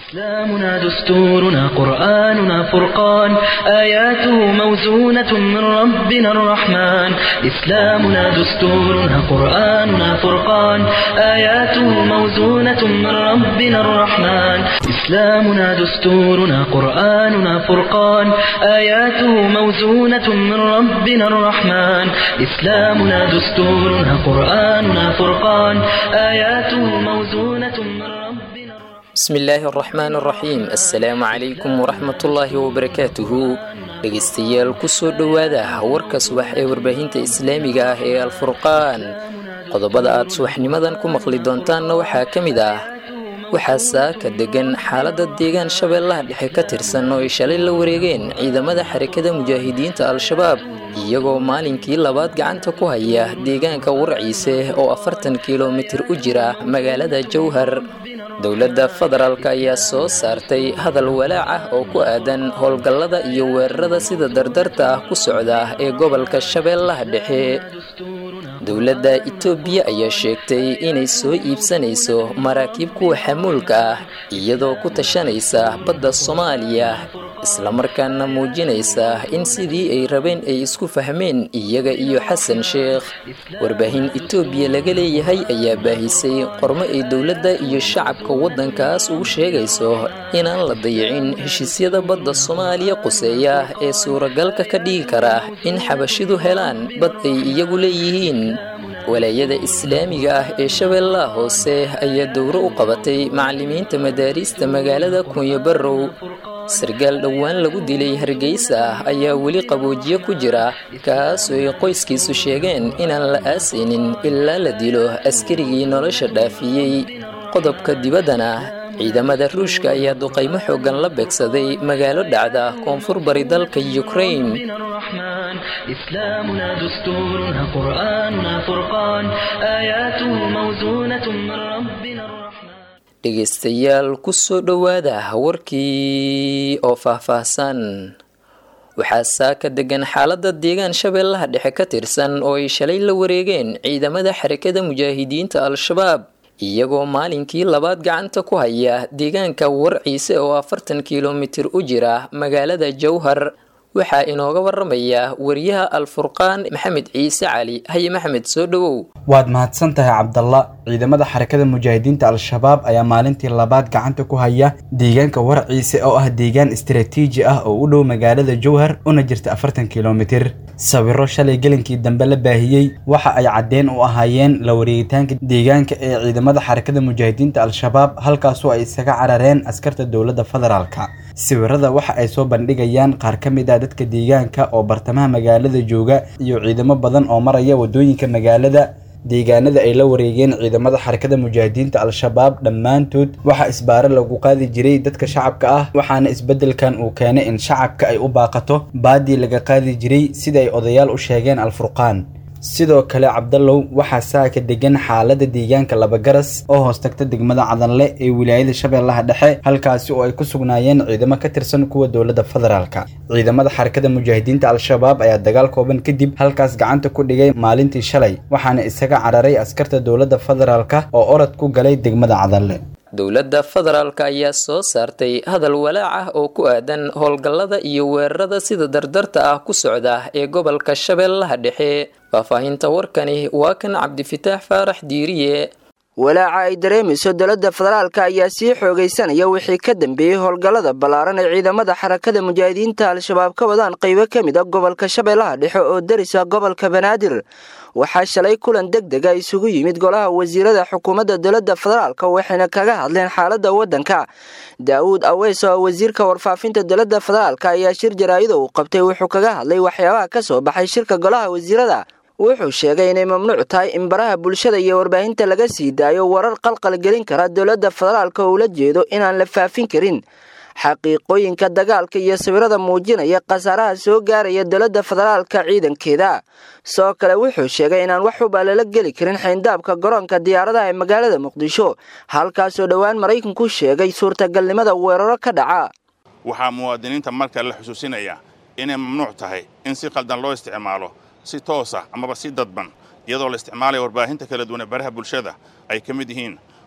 إسلامنا دستورنا قرآننا فرقان آياته موزونة من ربنا الرحمن إسلامنا دستورنا قرآننا فرقان آياته موزونة من ربنا الرحمن إسلامنا دستورنا قرآننا فرقان آياته موزونة من ربنا الرحمن إسلامنا دستورنا قرآننا فرقان آياته موزونة من ربنا الرحمن bismi illaahi araxmaan araxiim assalaamu calaykum waraxmatullaahi wabarakaatuhu dhegaystayaal kusoo dhowaada warka subax ee warbaahinta islaamiga ah ee alfurqaan qodobada aad subaxnimadan ku maqli doontaanna waxaa ka mid ah waxaa saaka degan xaaladda deegaan shabeellaha dhexe ka tirsan oo ay shalay la wareegeen ciidamada xarakada mujaahidiinta al-shabaab iyagoo maalinkii labaad gacanta ku haya deegaanka warciise oo afartan kilomitir u jira magaalada jowhar dowladda federaalk ayaa soo saartay hadal walaac ah oo ku aadan howlgallada iyo weerarada sida dardarta ah ku socda ee gobolka shabeellaha dhexe dowladda itoobiya ayaa sheegtay inay soo iibsanayso maraakiib kuwa xamuulka ah iyadoo ku tashanaysa badda soomaaliya islamarkaana muujinaysa in sidii ay rabeen ay isku fahmeen iyaga iyo xasan sheekh warbaahin itoobiya laga leeyahay ayaa baahisay qormo ay dowladda iyo shacabka waddankaas ugu sheegayso inaan la dayicin heshiisyada badda soomaaliya quseeya ee suuragalka ka dhigi kara in xabashidu helaan bad ay iyagu leeyihiin walaayada islaamiga ah ee shabeellaha hoose ayaa dowro u qabatay macallimiinta madaariista magaalada kunyo barrow sargaal dhowaan lagu dilay hargeysa ayaa weli qaboojiye ku jira kaasoo ay qoyskiisu sheegeen inaan la aasaynin ilaa la dilo askarigii nolosha dhaafiyey qodobka dibaddana ciidamada ruushka ayaa duqaymo xooggan la beegsaday magaalo dhacda koonfur bari dalka ukrain من الرحمن إسلامنا دستورنا قرآننا فرقان آياته موزونة من ربنا الرحمن dhegaystayaal kusoo dhowaada warkii oo faahfaahsan waxaa saaka degan xaaladda deegaan shabeellaha dhexe ka tirsan oo ay shalay la wareegeen ciidamada xarakada mujaahidiinta al-shabaab iyagoo maalinkii labaad gacanta ku haya deegaanka warciise oo afartan kilomitir u jira magaalada jowhar waxaa inooga waramaya wariyaha alfurqaan maxamed ciise cali haye maxamed soo dhowow waad mahadsan tahay cabdalla ciidamada xarakada mujaahidiinta al-shabaab ayaa maalintii labaad gacanta ku haya deegaanka warciise oo ah deegaan istaraatiiji ah oo u dhow magaalada jowhar una jirta afartan kilomitir sawiro shalay gelinkii dambe la baahiyey waxa ay caddeen u ahaayeen la wareegitaanka deegaanka ee ciidamada xarakada mujaahidiinta al-shabaab halkaasoo ay isaga carareen askarta dowladda federaalka sawirada waxa ay soo bandhigayaan qaar ka mid ah dadka deegaanka oo bartamaha magaalada jooga iyo ciidamo badan oo maraya wadooyinka magaalada deegaanada ay la wareegeen ciidamada xarakada mujaahidiinta al-shabaab dhammaantood waxaa isbaare lagu qaadi jiray dadka shacabka ah waxaana isbeddelkan uu keenay in shacabka ay u baaqato baadii laga qaadi jiray sida ay odayaal u sheegeen alfurqaan sidoo kale cabdallow waxaa saaka degan xaalada deegaanka labagaras oo hoos tagta degmada cadanle ee wilaayada shabeellaha dhexe halkaasi oo ay ku sugnaayeen ciidamo ka tirsan kuwa dowladda federaalka ciidamada xarakada mujaahidiinta al-shabaab ayaa dagaal kooban kadib halkaas gacanta ku dhigay maalintii shalay waxaana isaga cararay askarta dowladda federaalka oo orod ku galay degmada cadanle dowladda federaalka ayaa soo saartay hadal walaac ah oo ku aadan howlgallada iyo weerarada sida dardarta ah ku socda ee gobolka shabeellaha dhexe faahfaahinta warkani waa kan cabdifitaax faarax diiriye walaaca ay dareemayso dowladda federaalka ayaa sii xoogaysanaya wixii ka dambeeyey howlgallada ballaaran ee ciidamada xarakada mujaahidiinta al-shabaab ka wadaan qaybo ka mid a gobolka shabeellaha dhexe oo darisa gobolka banaadir waxaa shalay kulan deg dega isugu yimid golaha wasiirada xukuumadda dowladda federaalka waxayna kaga hadleen xaaladda waddanka daawuud aweys oo wasiirka warfaafinta dowladda federaalka ayaa shir jaraa'ida uu qabtay wuxuu kaga hadlay waxyaabaha ka soo baxay shirka golaha wasiirada wuxuu sheegay inay mamnuuc tahay in baraha bulshada iyo warbaahinta laga sii daayo warar qalqal gelin kara dowladda federaalka oo ula jeedo inaan la faafin karin xaqiiqooyinka dagaalka iyo sawirada muujinaya khasaaraha soo gaaraya dowladda federaalka ciidankeeda sidoo kale wuxuu sheegay inaan wax ubaa lala geli karin xayndaabka garoonka diyaaradaha ee magaalada muqdisho halkaasoo dhowaan maraykanku sheegay suurtagalnimada weeraro ka dhaca waxaa muwaadiniinta marka la xusuusinaya inay mamnuuc tahay in si qaldan loo isticmaalo si toosa amaba si dadban iyadoo la isticmaalaya warbaahinta kala duwan ee baraha bulshada ay ka mid yihiin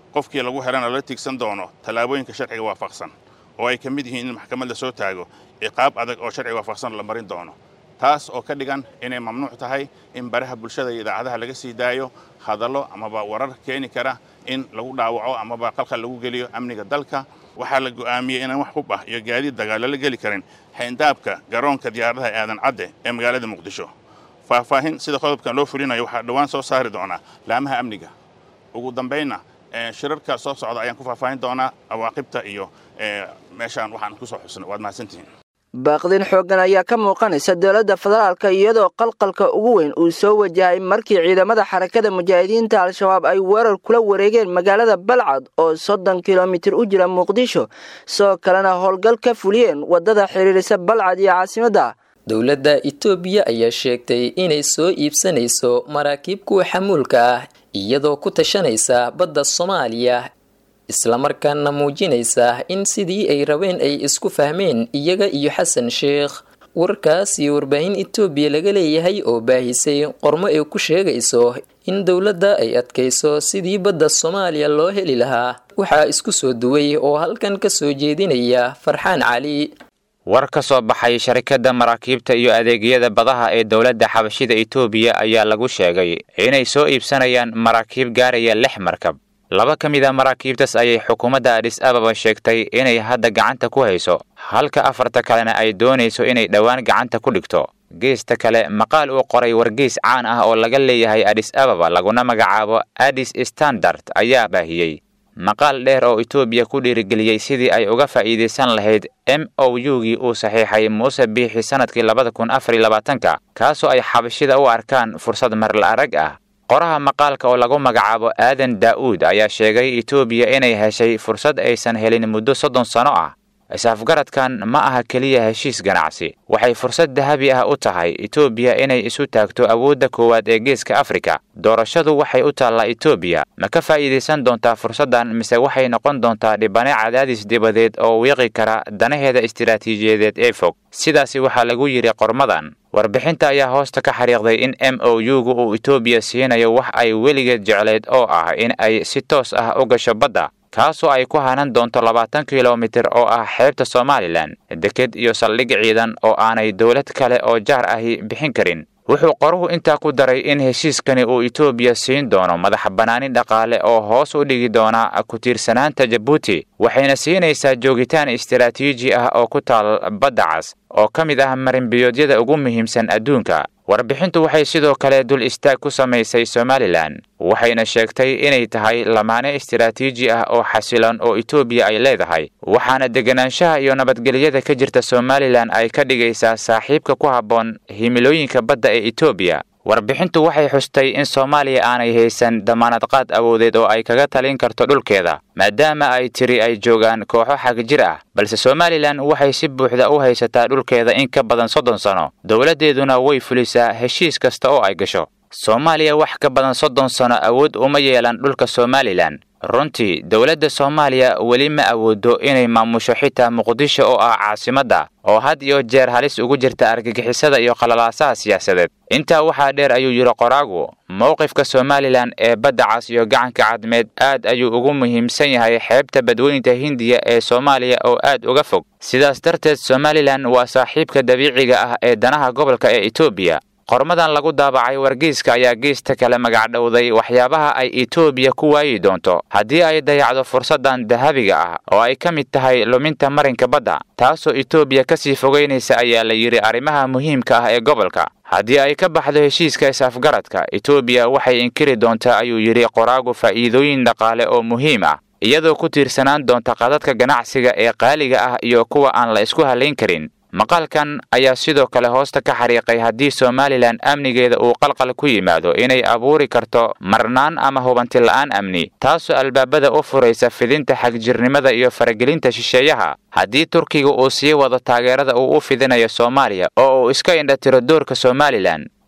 qofkii lagu helana lala tiigsan doono tallaabooyinka sharciga waafaqsan oo ay ka mid yihiin in maxkamad la soo taago ciqaab adag oo sharciga waafaqsan la marin doono taas oo ka dhigan inay mamnuuc tahay in baraha bulshada iyo idaacadaha laga sii daayo hadallo amaba warar keeni kara in lagu dhaawaco amaba qalqal lagu geliyo amniga dalka waxaa la go'aamiyey inaan wax hub ah iyo gaadiid dagaal lala geli karin xayndaabka garoonka diyaaradaha aadan cadde ee magaalada muqdisho faahfaahin sida qodobkan loo fulinayo waxaa dhowaan soo saari doonaa laamaha amniga ugu dambaynna shirarka soo socda ayaan ku faahfaahin doonaa awaaqibta iyo meeshaan waxaan ku soo xusnay waad mahadsantihiin baaqdin xooggan ayaa ka muuqanaysa dowladda federaalka iyadoo qalqalka ugu weyn uu soo wajahay markii ciidamada xarakada mujaahidiinta al-shabaab ay weerar kula wareegeen magaalada balcad oo soddon kilomitir u jira muqdisho sidoo kalena howlgal ka fuliyeen waddada xiriirisa balcad iyo caasimadda dowladda itoobiya ayaa sheegtay inay soo iibsanayso maraakiib kuwa xamuulka ah iyadoo ku tashanaysa badda soomaaliya islamarkaana muujinaysa in sidii ay rabeen ay isku fahmeen iyaga iyo xasan sheekh warkaas iyo warbaahin itoobiya laga leeyahay oo baahisay qormo ay ku sheegayso in dowladda ay adkayso sidii badda soomaaliya loo heli lahaa waxaa isku soo duway oo halkan ka soo jeedinaya farxaan cali war ka soo baxay sharikadda maraakiibta iyo adeegyada badaha ee dowladda xabashida itoobiya ayaa lagu sheegay inay soo iibsanayaan maraakiib gaaraya lix markab laba ka mid a maraakiibtaas ayay xukuumadda adhis ababa sheegtay inay hadda gacanta ku hayso halka afarta kalena ay doonayso inay dhowaan gacanta ku dhigto geesta kale maqaal uu qoray wargeys caan ah oo laga leeyahay adhis ababa laguna magacaabo adis standard ayaa baahiyey maqaal dheer oo itoobiya ku dhiirigeliyey sidii ay uga faa'iidaysan lahayd m o u-gii uu saxiixay muuse biixi sannadkii labada kun afar iyo labaatanka kaasoo ay xabashida u arkaan fursad marla arag ah qoraha maqaalka oo lagu magacaabo aadan daa'uud ayaa sheegay itoobiya inay heshay fursad aysan helin muddo soddon sano ah is-afgaradkan ma aha keliya heshiis ganacsi waxay fursad dahabi ah u tahay itoobiya inay isu taagto awoodda koowaad ee geeska afrika doorashadu waxay u taallaa itoobiya ma ka faa'iidaysan doontaa fursaddan mise waxay noqon doontaa dhibane cadaadis dibadeed oo wiiqi kara danaheeda istiraatiijiyadeed ee fog sidaasi waxaa lagu yidhi qormadan warbixinta ayaa hoosta ka xariiqday in m o u-gu uu itoobiya siinayo wax ay weligeed jecleed oo ah in ay si toos ah u gasho badda kaasoo ay ku hanan doonto labaatan kilomitir oo ah xeebta somalilan deked iyo saldhig ciidan oo aanay dowlad kale oo jaar ahi bixin karin wuxuu qoruhu intaa ku daray in heshiiskani uu itoobiya siin doono madax bannaanin dhaqaale oo hoos u dhigi doona ku tiirsanaanta jabuuti waxayna siinaysaa joogitaan istiraatiiji ah oo ku taal badda cas oo ka mid ah marinbiyoodyada ugu muhiimsan adduunka warbixintu waxay sidoo kale dul istaag ku samaysay somalilan waxayna sheegtay inay tahay lamaane istiraatiiji ah oo xasilan oo itoobiya ay leedahay waxaana deganaanshaha iyo nabadgelyada ka jirta somalilan ay ka dhigaysaa saaxiibka ku habboon himilooyinka badda ee itoobiya warbixintu waxay xustay in soomaaliya aanay haysan damaanadqaad awoodeed oo ay kaga talin karto dhulkeeda maadaama ay tiri ay joogaan kooxo xagjir ah balse somalilan waxay si buuxda u haysataa dhulkeeda in ka badan soddon sano dowladdeeduna way fulisaa heshiis kasta oo ay gasho soomaaliya wax ka badan soddon sano awood uma yeelan dhulka somalilan runtii dowladda soomaaliya weli ma awoodo inay maamusho xitaa muqdisho oo ah caasimadda oo had iyo jeer halis ugu jirta argagixisada iyo qalalaasaha siyaasadeed intaa waxaa dheer ayuu yidhi qoraagu mowqifka somalilan ee badda cas iyo gacanka cadmeed aad ayuu ugu muhiimsan yahay xeebta badweynta hindiya ee soomaaliya oo aad uga fog sidaas darteed somalilan waa saaxiibka dabiiciga ah ee danaha gobolka ee etoobiya qormadan lagu daabacay wargeyska ayaa geesta kale magacdhowday waxyaabaha ay etoobiya ku waayi doonto haddii ay dayacdo fursaddan dahabiga ah oo ay ka mid tahay luminta marinka badda taasoo etoobiya ka sii fogaynaysa ayaa la yidhi arrimaha muhiimka ah ee gobolka haddii ay ka baxdo heshiiska is-afgaradka etoobiya waxay inkiri doontaa ayuu yidhi qoraagu faa'iidooyin dhaqaale oo muhiim ah iyadoo ku tiirsanaan doonta qadadka ganacsiga ee qaaliga ah iyo kuwa aan la isku hallayn karin maqaalkan ayaa sidoo kale hoosta ka xariiqay haddii somalilan amnigeeda uu qalqal ku yimaado inay abuuri karto marnaan ama hubanti la'aan amni taasoo albaabada u furaysa fidinta xagjirnimada iyo faragelinta shisheeyaha haddii turkiga uu sii wado taageerada uu u fidinayo soomaaliya oo uu iska indhatiro doorka somalilan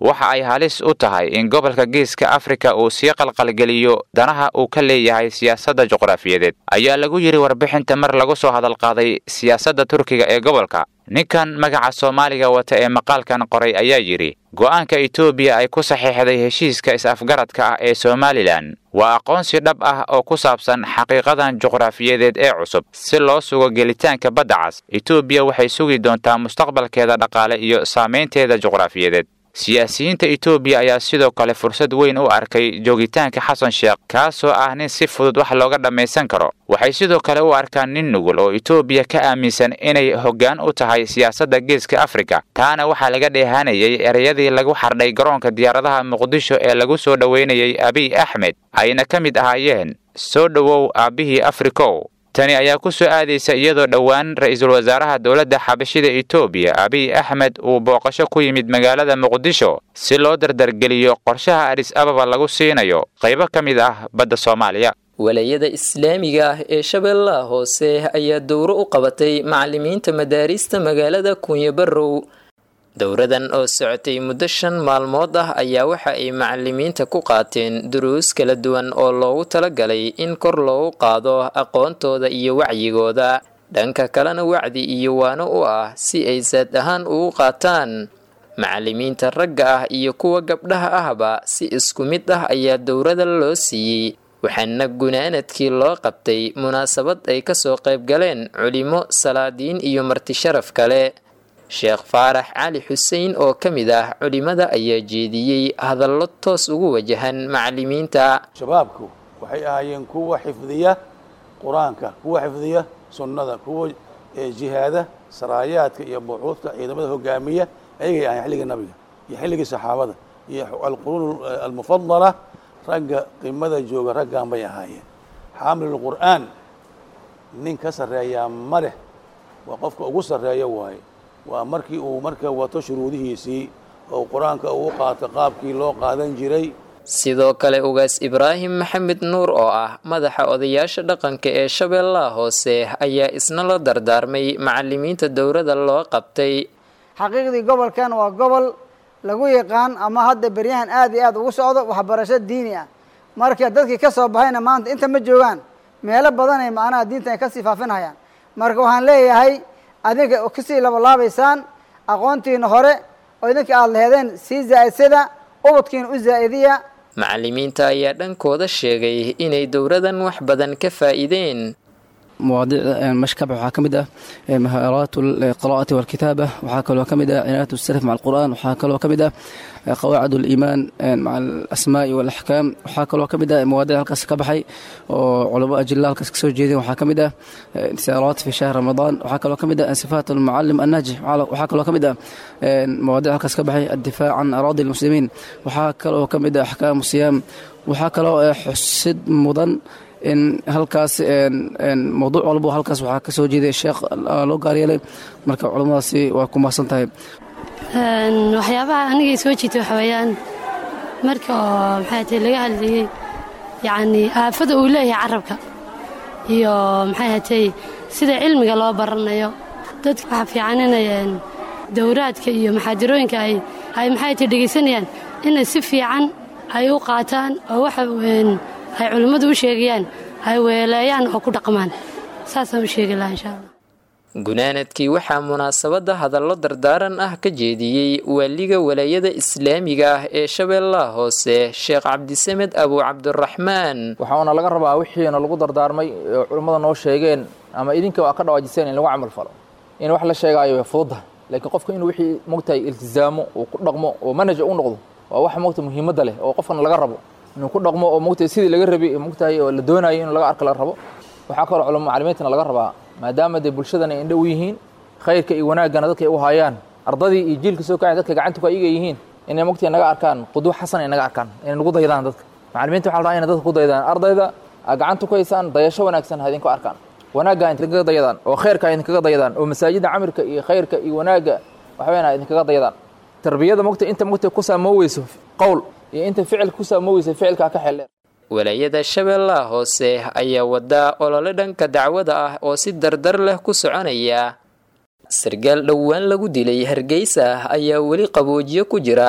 waxa ay halis u tahay in gobolka geeska afrika uu sii qalqalgeliyo danaha uu ka leeyahay siyaasadda juqraafiyadeed ayaa lagu yidhi warbixinta mar lagu soo hadalqaaday siyaasadda turkiga ee gobolka ninkan magaca soomaaliga wata ee maqaalkan qoray ayaa yidhi go'aanka etoobiya ay ku saxiixday heshiiska is-afgaradka ah ee somalilan waa aqoonsi dhab ah oo ku saabsan xaqiiqadan juqraafiyadeed ee cusub si loo sugo gelitaanka badda cas etoobiya waxay sugi doontaa mustaqbalkeeda dhaqaale iyo saamaynteeda juqraafiyadeed siyaasiyiinta etoobiya ayaa sidoo kale fursad weyn u arkay joogitaanka xasan sheekh kaasoo ah nin si fudud wax looga dhammaysan karo waxay sidoo kale u arkaan nin nugul oo etoobiya ka aaminsan inay hoggaan u tahay siyaasadda geeska afrika taana waxaa laga dheehanayay ereyadii lagu xardhay garoonka diyaaradaha muqdisho ee lagu soo dhoweynayay abiy axmed ayna ka mid ahaayeen soo dhowow aabbihii afrikow tani ayaa ku soo aadaysa iyadoo dhowaan ra-iisul wasaaraha dowladda xabashida etoobiya abiy axmed uu booqasho ku yimid magaalada muqdisho si loo dardargeliyo qorshaha adis ababa lagu siinayo qaybo ka mid ah badda soomaaliya walayada islaamiga ah ee shabeellaha hoose ayaa dowro u qabatay macalimiinta madaarista magaalada kunyabarow dowradan oo socotay muddo shan maalmood ah ayaa waxa ay macalimiinta ku qaateen duruus kala duwan oo loogu talagalay in kor loogu qaado aqoontooda iyo wacyigooda dhanka kalena wacdi iyo waano u ah si ay saad ahaan ugu qaataan macalimiinta ragga ah iyo kuwa gabdhaha ahba si isku mid ah ayaa dowrada loo siiyey waxaana gunaanadkii loo qabtay munaasabad ay kasoo qayb galeen culimo salaadiin iyo marti sharaf kale sheekh faarax cali xuseen oo ka mid ah culimada ayaa jeediyey hadallo toos ugu wajahan macalimiinta shabaabku waxay ahaayeen kuwa xifdiya qur-aanka kuwa xifdiya sunnada kuwa jihaada saraayaadka iyo buuxuudka ciidamada hogaamiya ayagay ahayen xilligii nabiga iyo xilligii saxaabada iyo alquruun almufadala ragga qimada jooga raggan bay ahaayeen xaamilulqur'aan nin ka sarreeyaa ma leh waa qofka ugu sarreeya waaye waa markii uu marka wato shuruudihiisii oo qur-aanka uu qaato qaabkii loo qaadan jiray sidoo kale ugaas ibraahim maxamed nuur oo ah madaxa odayaasha dhaqanka ee shabeellaha hoose ayaa isna la dardaarmay macalimiinta dowrada loo qabtay xaqiiqdii gobolkan waa gobol lagu yaqaan ama hadda beryahan aada iyo aada ugu socdo waxbarasho diini ah marka dadkii ka soo baxayna maanta inta ma joogaan meelo badanay macnaha diinta ay kasii faafinhayaan marka waxaan leeyahay adinka kasii labalaabaysaan aqoontiina hore oo idinka aada laheedeen sii zaa-idsada ubadkiina u zaa-idiya macalimiinta ayaa dhankooda sheegay inay dowradan wax badan ka faa'iideen مواضيع مشكبة waxaa ka mid ah مهارات القراءة والكتابة waxaa kaloo ka mid ah عناية السلف مع القرآن waxaa kaloo ka mid ah قواعد الإيمان مع الأسماء والأحكام waxaa kaloo ka mid ah مواضيع halkaas ka baxay oo culamo ajilla halkaas kasoo jeedeen waxaa ka mid ah انتصارات في شهر رمضان waxaa kaloo ka mid ah صفات المعلم الناجح waxaa kaloo ka mid ah مواضيع halkaas ka baxay الدفاع عن أراضي المسلمين waxaa kaloo ka mid ah أحكام الصيام waxaa kaloo xusid mudan in halkaas mawduuc walbo halkaas waxaa ka soo jeeday sheekh loo gaaryeelay marka culammadaasi waa ku mahadsan tahay waxyaabaha anigay soo jiitay waxa weeyaan marka oo maxay tahay laga hadlayey yacnii aafada uu leeyahay carabka iyo maxay hatay sida cilmiga loo baranayo dadka waxaa fiican inay dowraadka iyo maxaadirooyinka ay ay maxay tahay dhegaysanayaan inay si fiican ay u qaataan oo waxa ay culimmadu u sheegayaan ay weeleeyaan oo ku dhaqmaan saasaan u sheegi lahaa insha allah gunaanadkii waxaa munaasabadda hadallo dardaaran ah ka jeediyey waaliga walaayada islaamiga ah ee shabeellaha hoose sheekh cabdisamed abu cabdiraxmaan waxaana laga rabaa wixiina lagu dardaarmay oo culimmada noo sheegeen ama idinka waa ka dhawaajiseen in lagu camal falo in wax la sheegaayo way fududahay laakiin qofka inuu wixii mogtahay iltizaamo uu ku dhaqmo oo manaja u noqdo waa wax mogta muhiimadda leh oo qofkana laga rabo inuu ku dhaqmo oo mogtahay sidii laga rabay mogtahay oo la doonayo in laga arka la rabo waxaa kaloo culamo macalimiintana laga rabaa maadaama dee bulshadan ay indhow yihiin khayrka iyo wanaaggana dadka ay u hayaan ardadii iyo jiilka soo kacay dadka gacantuku ayaga yihiin inay mogtahay naga arkaan quduux xasan ay naga arkaan inay nagu daydaan dadka macalimiinta waxa la rabaa inay dadka ku daydaan ardayda aa gacanta ku haysaan dayasho wanaagsan ha idinku arkaan wanaagga idinkaga dayadaan oo khayrka idinkaga dayadaan oo masaajidda camirka iyo khayrka iyo wanaagga waxweyn ha idinkaga dayadaan tarbiyada mogta inta mogta ku saamooweyso qowl iyo inta ficilka ku saamooweysa ficilkaa ka xeldheer walaayada shabeellaha hoose ayaa wadaa olole dhanka dacwada ah oo si dardar leh ku soconaya sargaal dhowaan lagu dilay hargeysa ayaa weli qaboojiyo ku jira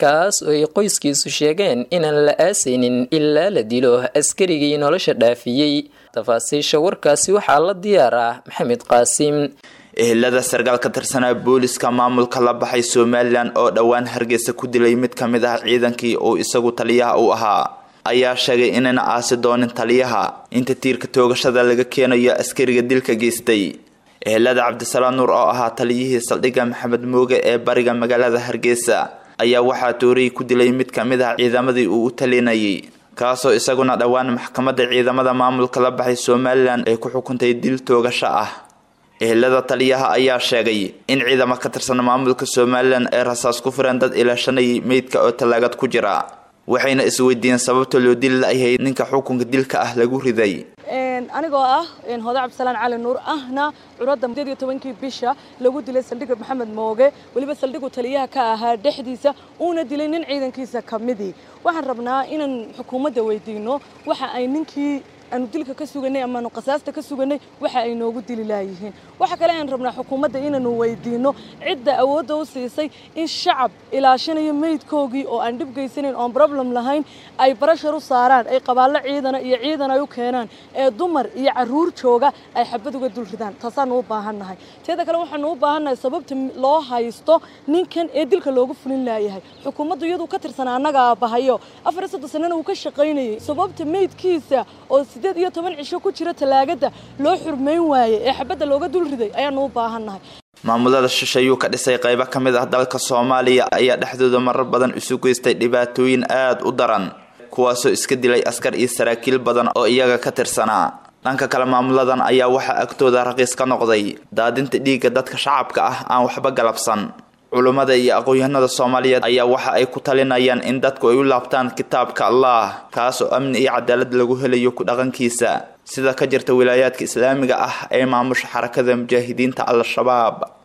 kaas oo ay qoyskiisu sheegeen inaan la aasaynin ilaa la dilo askarigii nolosha dhaafiyey tafaasiisha warkaasi waxaa la diyaar ah maxamed qaasim ehelada sarkaal ka tirsanaa booliska maamulka la baxay somalilan oo dhowaan hargeysa ku dilay mid ka mid ah ciidankii uu isagu taliyaha u ahaa ayaa sheegay inayna aasi doonin taliyaha inta tiirka toogashada laga keenayo askariga dilka geystay ehelada cabdisalaam nuur oo ahaa taliyihii saldhigga maxamed mooge ee bariga magaalada hargeysa ayaa waxaa tooriyay ku dilay mid ka mid ah ciidamadii uu u talinayay kaasoo isaguna dhowaan maxkamadda ciidamada maamulka la baxay somalilan ay ku xukuntay dil toogasho ah ehelada taliyaha ayaa sheegay in ciidamo ka tirsan maamulka somalilan ay rasaas ku fureen dad ilaashanayay meydka oo tallaagad ku jira waxayna isweydiiyeen sababta loo dili la-yahay ninka xukunka dilka ah lagu riday anigoo ah hode cabdisalaan cali nuur ahna curadda sideed iyo tobankii bisha lagu dilay saldhigga maxamed mooge weliba saldhigu taliyaha ka ahaa dhexdiisa uuna dilay nin ciidankiisa ka midii waxaan rabnaa inaan xukuumadda weydiino waxa ay ninkii aanu dilka ka suganay amaanu qasaasta ka suganay waxa ay noogu dili laayihiin waxa kale aan rabnaa xukuumadda inaanu weydiino cidda awoodda u siisay in shacab ilaashanayo meydkoogii oo aan dhib geysanayn oon problem lahayn ay barashar u saaraan ay qabaallo ciidana iyo ciidan ay u keenaan ee dumar iyo caruur jooga ay xabad uga dul ridaan taasaanu u baahannahay teeda kale waxaanu u baahannahay sababta loo haysto ninkan ee dilka loogu fulin laayahay xukuumaddu iyaduu ka tirsanaa annaga aabbahayo afar iyo soddon sanana uu ka shaqaynayay sababta meydkiisa oo sideed iyo toban cisho ku jira talaagada loo xurmayn waaye ee xabadda looga dul riday ayaanu u baahannahay maamulada shishayuu ka dhisay qaybo ka mid ah dalka soomaaliya ayaa dhexdooda marar badan isu geystay dhibaatooyin aada u daran kuwaasoo iska dilay askar iyo saraakiil badan oo iyaga ka tirsanaa dhanka kale maamuladan ayaa waxaa agtooda raqiis ka noqday daadinta dhiigga dadka shacabka ah aan waxba galabsan culummada iyo aqoon-yahanada soomaaliyeed ayaa waxa ay ku talinayaan in dadku ay u laabtaan kitaabka allah kaas oo amni iyo cadaalad lagu helayo ku dhaqankiisa sida ka jirta wilaayaadka islaamiga ah ee maamusha xarakada mujaahidiinta al-shabaab